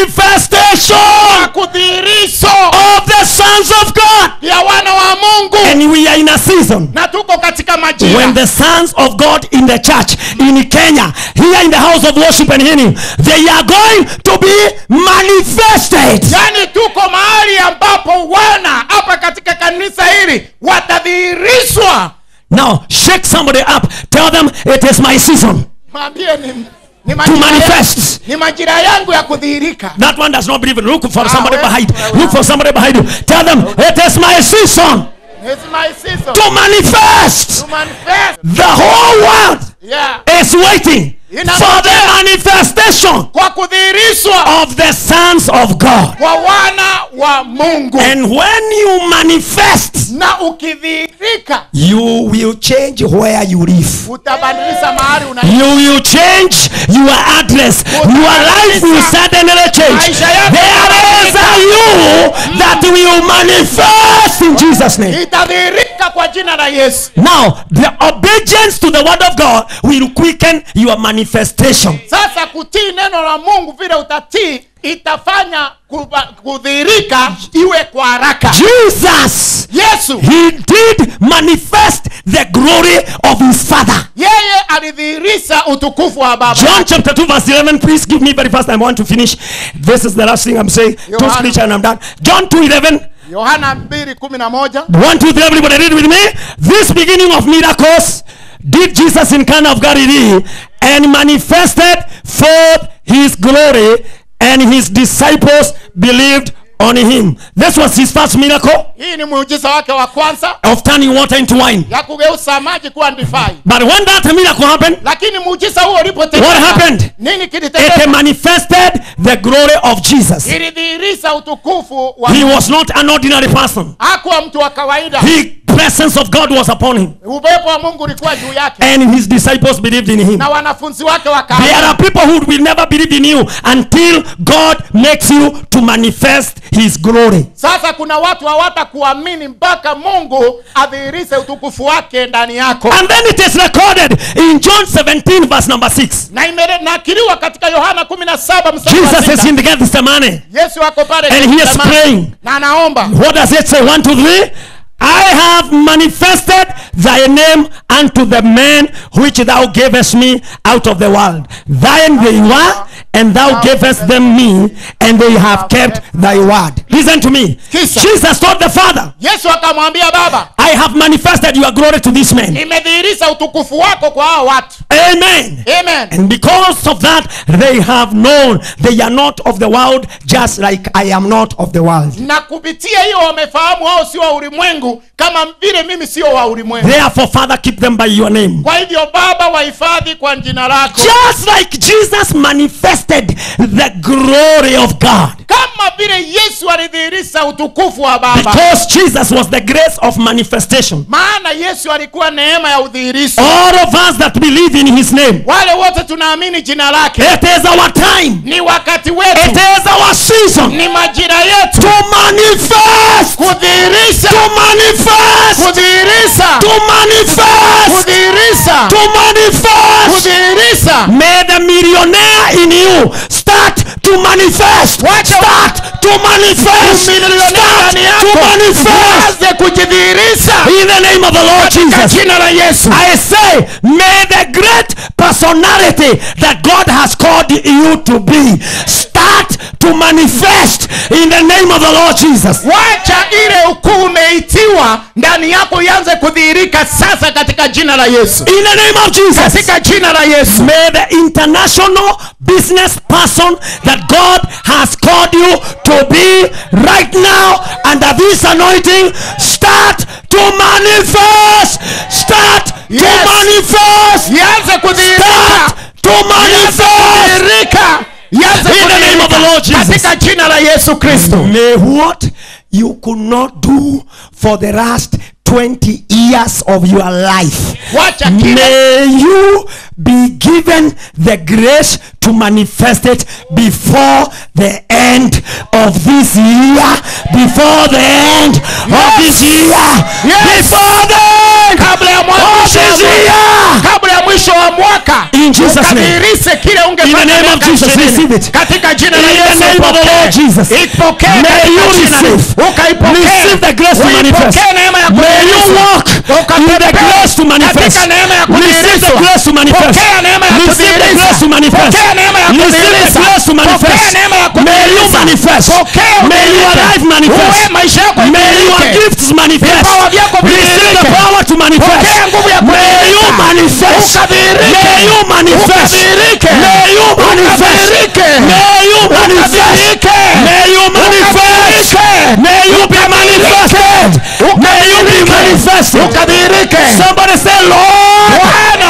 manifestation kudhihirisho of the sons of God. ya wana wa mungu And we are in a season na tuko katika when majira the sons of God in the church in Kenya, here in the house of worship and healing, they are going to be manifested. yaani tuko mahali ambapo wana hapa katika kanisa hili watadhihirishwa Now, shake somebody up. Tell them it is my season mwambie ni, ni, to majira manifest. yangu, ni majira yangu ya kudhihirika That one does not believe it. Look for Ah, somebody well, behind. well, Look for somebody behind you. Tell them it is my season It's my season to manifest. to manifest. The whole world Yeah. is waiting for the manifestation kwa kudhihirishwa of the sons of God. kwa wana wa mungu And when you manifest, na ukidhihirika you will change where you live. utabadilisha mahali una You will change your address. Your life will suddenly change. Maisha yako There is a you that will manifest in Jesus' name. itadhihirika kwa jina la yesu Now, the obedience to the word of God will quicken your manifestation. sasa kutii neno la mungu vile utatii itafanya kuba- kudhihirika iwe kwa haraka Jesus, yesu he did manifest the glory of his Father. yeye alidhihirisha utukufu wa baba John chapter 2, verse 11. Please give me very fast. I want to finish. This is the last thing I'm saying. Two Yohana. scripture and I'm done. John 2 11. yohana 2:11 One, two, three, everybody read with me. This beginning of miracles did Jesus in Cana of Galilee and manifested forth his glory, and his disciples believed on him. This was his first miracle hii ni muujiza wake wa kwanza of turning water into wine. ya kugeuza maji kuwa ndifai But when that miracle happened, lakini muujiza huo What ulipotendeka happened? nini it kilitendeka manifested the glory of Jesus. ilidhihirisha utukufu wa He was not an ordinary person. hakuwa mtu wa kawaida The presence of God was upon him, upepo wa mungu ulikuwa juu yake and his disciples believed in him. na wanafunzi wake There wakaamini are people who will never believe in you until God makes you to manifest His glory. sasa kuna watu hawatakuamini mpaka mungu adhihirishe utukufu wake ndani yako And then it is recorded in John 17, verse number 6. na imenakiliwa katika yohana 17 mstari wa Jesus is sita. in the Gethsemane. yesu ako pale And he is Gethsemane, praying. na anaomba What does it say? One, two, three. I have manifested thy name unto the men which thou gavest me out of the world. Thine they were, and thou gavest them me, and they have kept thy word. Listen to me. Kisa. Jesus told the Father, yesu akamwambia baba I have manifested your glory to this man. nimedhihirisha utukufu wako kwa hao watu Amen. amen And because of that, they have known they are not of the world, just like I am not of the world. na kupitia hiyo wamefahamu wao sio wa ulimwengu kama vile mimi sio wa ulimwengu Therefore, Father, keep them by your name. kwa hivyo baba wahifadhi kwa jina lako Just like Jesus manifested the glory of God. kama vile yesu alidhihirisha utukufu wa baba Because Jesus was the grace of manifestation. maana yesu alikuwa neema ya udhihirisho All of us that believe in his name, wale wote tunaamini jina lake it is our time, ni wakati it wetu is our season ni majira yetu to manifest, kudhihirisha to manifest, kudhihirisha to manifest, kudhihirisha to manifest. kudhihirisha May the millionaire in you start to manifest. Wacha- Start to manifest. Millionaire Start ndani to yako. manifest. Anze kujidhihirisha In the name of the Lord Jesus. jina la yesu I say, may the great personality that God has called you to be start to manifest in the name of the Lord Jesus. wacha ile ukuu umeitiwa ndani yako ianze kudhihirika sasa katika jina la yesu In the name of Jesus. katika jina la yesu May the international business person that God has called you to be right now under this anointing start to manifest. Start to Yes. manifest. ianze kudhihirika Start to ianze manifest. kudhihirika ianze In the name of the Lord kudhihirika Jesus. katika jina la yesu kristo May what you could not do for the last 20 years of your life. wacha kile May you be given the grace to manifest it before the end of this year. Before the end of this year. Yes. Before the end kabla ya of mwisho this wa mwaka- year. kabla ya mwisho wa mwaka In Jesus' name. ukadhihirishe kile In the ungefanya name of miaka Jesus, ishirini. receive it. katika jina In la the yesu name of the ipokee. Lord Jesus. ipokee May katika you jina. receive. ukaipokee Receive the grace to Uipokee manifest. neema ya May you kudhihirisha. walk in the Ukatembee grace to manifest. katika neema ya Receive the kudhihirishwa. grace to manifest. Pokea neema ya Receive the kudhihirisha. grace to manifest. Pokea neema ya Receive the kudhihirisha. grace to manifest. Pokea neema ya May you kudhihirisha. manifest. Pokea May your udhihirike. life manifest. Uwe maisha yako May your idhihirike. gifts manifest. Vipawa vyako Receive the vidhihirike. power to manifest. Pokea nguvu ya May you kudhihirika. manifest. Ukadhihirike. May you manifest. Ukadhihirike. May you manifest. Ukadhihirike. May you manifest. Ukadhihirike. May you manifest. Ukadhihirike. May you be manifested. May you be manifested. ukadhihirike Somebody say, Lord, bwana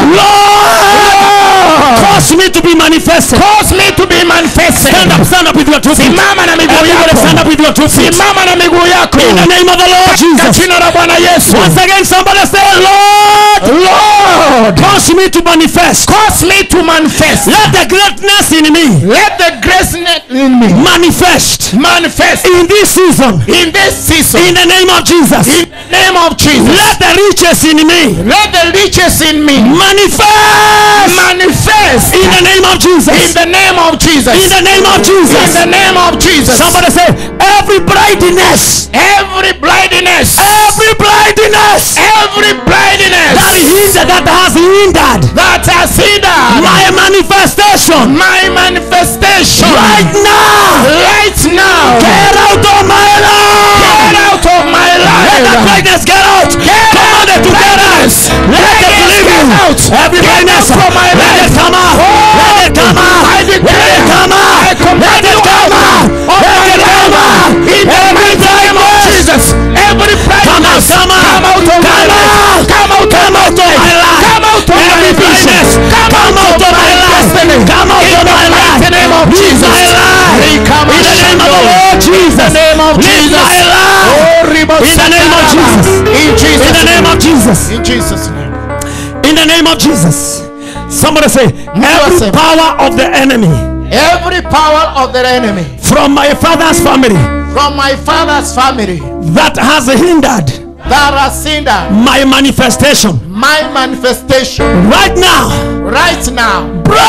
Lord, cause me to be manifested. cause me to be manifested Stand up, stand up with your two feet. simama na miguu Everybody stand up yako with your two feet. simama na miguu yako In the name of the Lord katika Jesus. jina la bwana yesu Once again, somebody say, Lord, lord cause me to manifest. cause me to manifest Let the greatness in me let the grace net in me manifest manifest in this season. in this season In the name of Jesus. in the name of jesus Let the riches in me let the riches in me manifest manifest in the name of in Jesus. the name of jesus In the name of in Jesus. the name of jesus Somebody say, every blindness, every blindness every blindness every that blindness hindered, that has hindered that has hindered my manifestation my manifestation right now. right now Get out of my get life. out of my Let the life blindness get out. Get Command it to get out. blindness. Let it Blindness leave get you. out. Every Get blindness. out from my Let life. it come out. Oh. Let it come out. I Let declare. it come out. I command Let it you come out out. of Let my it come life. out. in the Every mighty name of blindness. Jesus every Come out, blindness come out. come out of my Come life out. come out Come out of my life. come out of Every my vision blindness. come out of my life. destiny Come out in of the my life. mighty name of Leave Jesus my life. Rikama In the name of the Shando. Lord Jesus. In the name of Leave Jesus. my life. Oh, Ribo In the name of Sakaraba. Jesus. in Jesus In the name of Jesus. in Jesus name In the name of Jesus. Somebody say, every say- power of the enemy every power of the enemy from my father's family from my father's family that has hindered that has hindered my manifestation my manifestation right now right now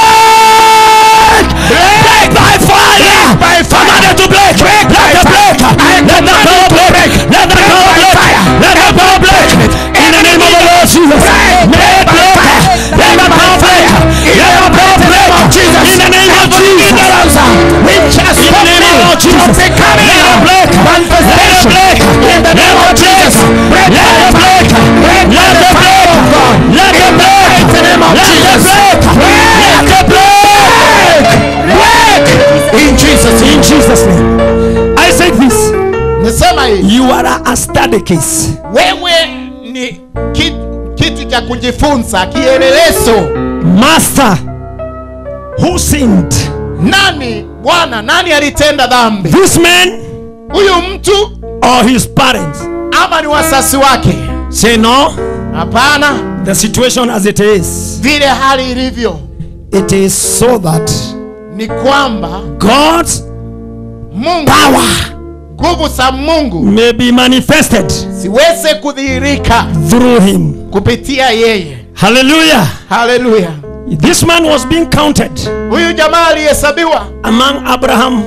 break break by fire by fire. command it to break break let the break I let the command power it to break break. let the Break power by break fire. let the power break in the name of the Lord Jesus Break. may it By break fire. let the By power break fire. In let the the power mighty break name of Jesus. in the name of Every Jesus ignorance, we just in the name of the Lord Jesus from becoming let a it break manifestation. let it break In the name of Jesus. Break let by it break Break by let the it fire break of God. let In it the break mighty name of let it Jesus. break let it break Break. In Jesus in name. Jesus name I say this Nisema hii. you are a study case Wewe ni kitu, kitu cha kujifunza, kielelezo. master who sinned Nani Bwana, nani alitenda dhambi? this man Huyu mtu or his parents ama ni wasasi wake? say no Hapana, the situation as it is vile hali ilivyo it is so that ni kwamba God's Mungu, power nguvu za Mungu may be manifested ziweze kudhihirika through him kupitia yeye. hallelujah Haleluya! this man was being counted Huyu jamaa alihesabiwa among Abraham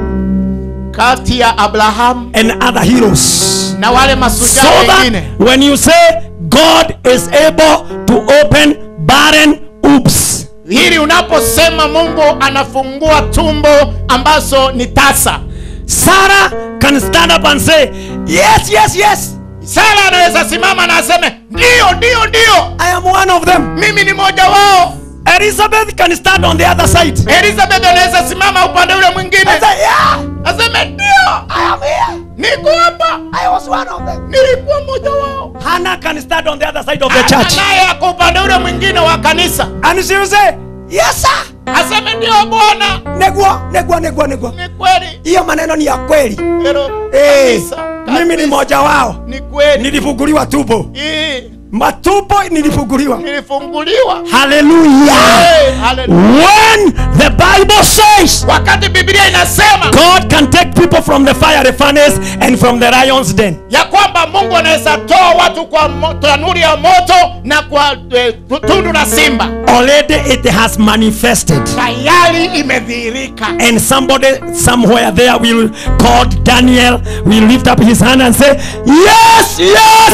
kati ya Abrahamu and other heroes na wale so mashujaa that wengine, when you say God is able to open barren oops ili unaposema mungu anafungua tumbo ambazo ni tasa Sarah can stand up and say, Yes, yes, yes, sara anaweza simama na aseme ndiyo ndiyo ndiyo I am one of them. mimi ni mmoja wao Elizabeth can stand on the other side. elizabeth anaweza simama upande ule mwingine And say, Yeah, aseme ndio I am here. niko hapa I was one of them. nilikuwa mmoja wao Hannah can stand on the other side of the Hata church. naye ako upande ule mwingine wa kanisa And she will say, Yes, sir. aseme ndio bwana Negwa, negwa, negwa, negwa. ni kweli Hiyo maneno ni ya kweli. Pero Eh, kabisa, mimi ni kabisa. mmoja wao. ni kweli Nilifunguliwa tubo. Hii, Matumbo nilifunguliwa. nilifunguliwa Hallelujah. Eh, hallelujah. When the Bible says wakati biblia inasema God can take people from the fiery furnace and from the lion's den. ya kwamba mungu anaweza toa watu kwa mo- tanuri ya moto na kwa eh, tundu la simba Already it has manifested. tayari imedhihirika And somebody somewhere there will call Daniel, will lift up his hand and say, Yes, yes,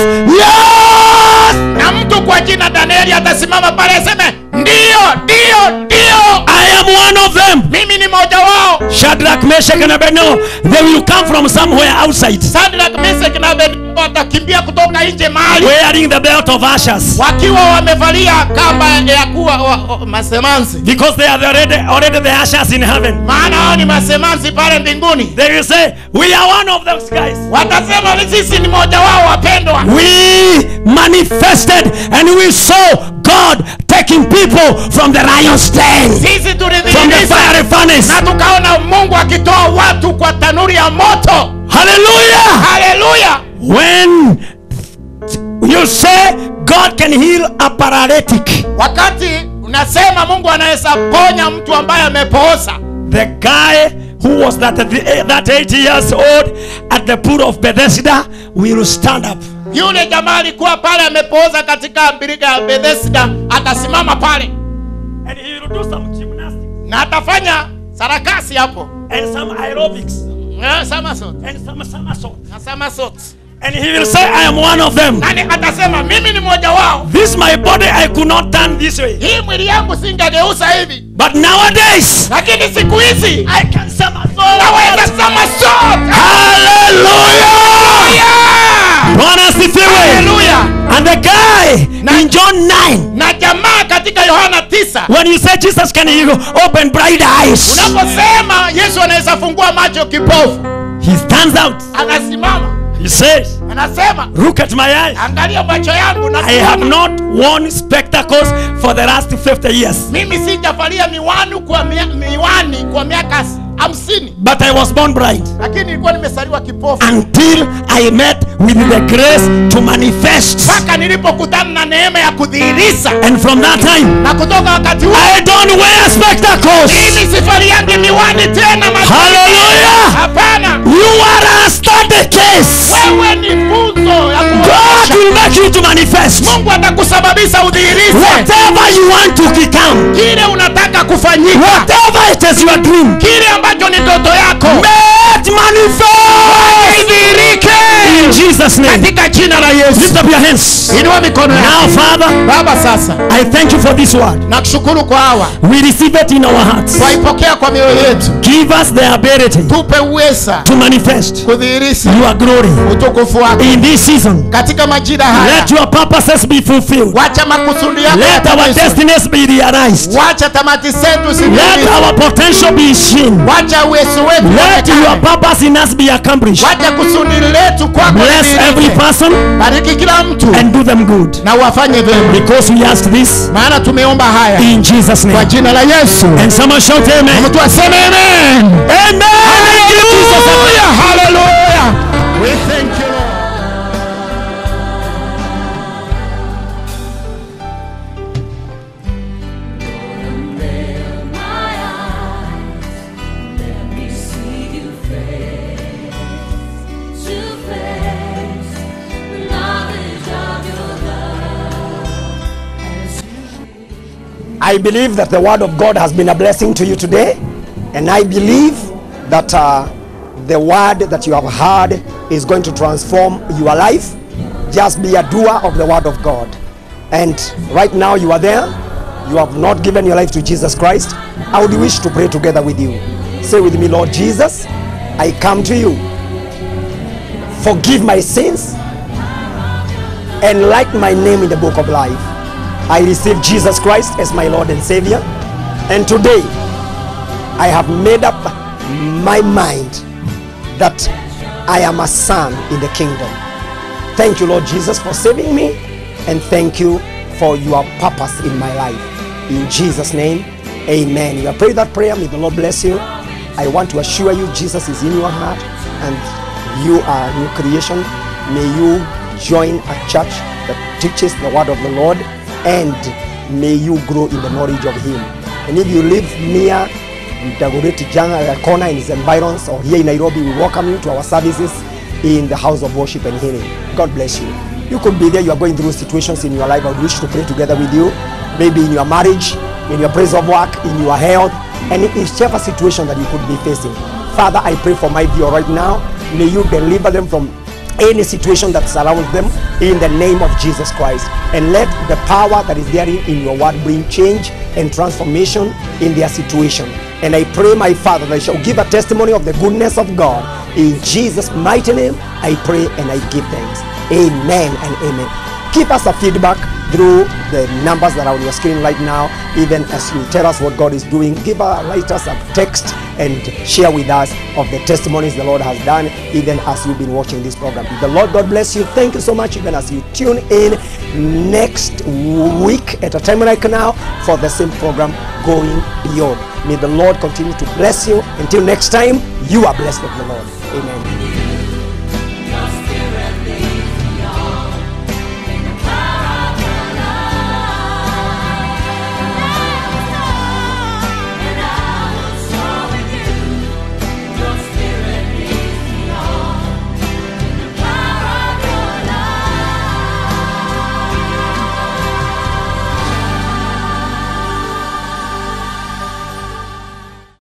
yes. na mtu kwa jina danieli atasimama pale aseme ndiyo ndiyo ndiyo I am one of them. mimi ni mmoja wao Shadrach, Meshach, and Abednego, they will come from somewhere outside sadrak mesek na abednego watakimbia kutoka nje mahali wearing the belt of ashes wakiwa wamevalia kamba ya kuwa wa, wa, masemansi because they are already, already the ashes in heaven. maana hao ni masemansi pale mbinguni They will say, We are one of those guys. watasema ni sisi ni mmoja wao wapendwa We manifested and we saw God taking people from the lion's den, sisi from the tulidhihirisha fiery furnace. na tukaona mungu akitoa watu kwa tanuri ya moto Hallelujah. haleluya When you say God can heal a paralytic, wakati unasema mungu anaweza ponya mtu ambaye amepooza the guy who was that, that 80 years old at the pool of Bethesda will stand up. yule jamaa alikuwa pale amepooza katika mbirika ya bethesda atasimama pale And he will do some gymnastics na atafanya sarakasi hapo and some aerobics Eh, somersault. and some somersault. na somersault. And he will say, I am one of them. nani atasema mimi ni mmoja wao This my body I could not turn this way. hii mwili yangu singegeuza hivi But nowadays lakini siku hizi I can somersault. naweza somersault. Hallelujah! Yeah! Bwana asifiwe. Hallelujah. And the guy Na- in John 9, na jamaa katika yohana 9 when you say Jesus can heal, open bright eyes, unaposema yesu anaweza fungua macho kipofu he stands out. anasimama He says, anasema Look at my eyes. angalia macho yangu na I have not worn spectacles for the last 50 years, mimi sijavalia miwani kwa mia, miwani kwa miaka hamsini but I was born blind lakini nilikuwa nimesaliwa kipofu until I met with the grace to manifest. mpaka nilipokutana na neema ya kudhihirisha And from that time, na kutoka wakati huo I don't wear spectacles. mimi sifaliangi miwani tena macho. Hallelujah. hapana You are a study case. wewe ni funzo ya God kuonyesha will make you to manifest. mungu atakusababisha udhihirishe Whatever you want to become, kile unataka kufanyika whatever it is your dream, kile ambacho ni ndoto yako may it manifest idhihirike in Jesus' name. katika jina la yesu Lift up your hands. inua mikono Now, yako Father, baba sasa I thank you for this word. nakushukuru kwa hawa We receive it in our hearts. twaipokea kwa mioyo yetu Give us the ability tupe uweza to manifest kudhihirisha your glory utukufu wako in this season. katika majira haya Let your purposes be fulfilled. wacha makusudi yako Let our yatimizwe. destinies be realized. wacha tamati zetu Let zitimizwe. our potential be seen. wacha uwezo wetu Let your uonekane. purpose in us be accomplished. wacha kusudi letu kwako Bless every lidhihirike. person bariki kila mtu and do them good. na uwafanye vyema Because we ask this maana tumeomba haya in Jesus' kwa name. jina la yesu And someone shout amen. mtu aseme amen Amen. Thank you, Jesus. Hallelujah, hallelujah. We thank you, Lord. my eyes, let me see you face to face. The knowledge of your love as you I believe that the word of God has been a blessing to you today, and I believe that uh, the word that you have heard is going to transform your life. Just be a doer of the word of God. And right now, you are there, you have not given your life to Jesus Christ, I would wish to pray together with you. Say with me, Lord Jesus, I come to you. Forgive my sins and write my name in the book of life. I receive Jesus Christ as my Lord and Savior. And today, I have made up my mind that I am a son in the kingdom. Thank you, Lord Jesus, for saving me, and thank you for your purpose in my life. In Jesus' name, amen. You have prayed that prayer. May the Lord bless you. I want to assure you, Jesus is in your heart, and you are a new creation. May you join a church that teaches the word of the Lord, and may you grow in the knowledge of Him. And if you live near Dagoretti Janga corner in his environs or here in Nairobi, we welcome you to our services in the house of worship and healing. God bless you. You could be there, you are going through situations in your life. I would wish to pray together with you. Maybe in your marriage, in your place of work, in your health, and in whichever situation that you could be facing. Father, I pray for my viewer right now. May you deliver them from any situation that surrounds them in the name of Jesus Christ. And let the power that is there in your word bring change and transformation in their situation. And I pray, my Father, that I shall give a testimony of the goodness of God. In Jesus' mighty name, I pray and I give thanks. Amen and amen. Keep us a feedback through the numbers that are on your screen right now. Even as you tell us what God is doing, give us, write us a text and share with us of the testimonies the Lord has done, even as you've been watching this program. The Lord God bless you. Thank you so much, even as you tune in next week at a time like now for the same program, Going Beyond. May the Lord continue to bless you. Until next time, you are blessed of the Lord. Amen.